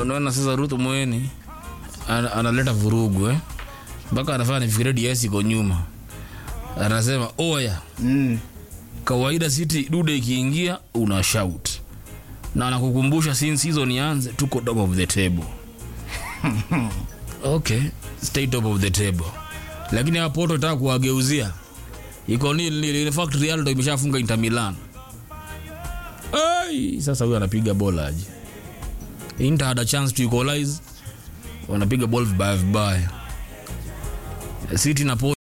unaona sasa Ruth Moeni ana- analeta vurugu eh mpaka anafanya nifikirie DS iko nyuma anasema oya Mm. kawaida City dude ikiingia una shout na nakukumbusha since season ianze tuko top of the table okay stay top of the table lakini hapo Porto itaka kuwageuzia iko nil nil in fact Real ndo imeshafunga Inter Milan ai sasa huyu anapiga bola aje Inter had a chance to equalize wanapiga ball vibaya vibaya City na Porto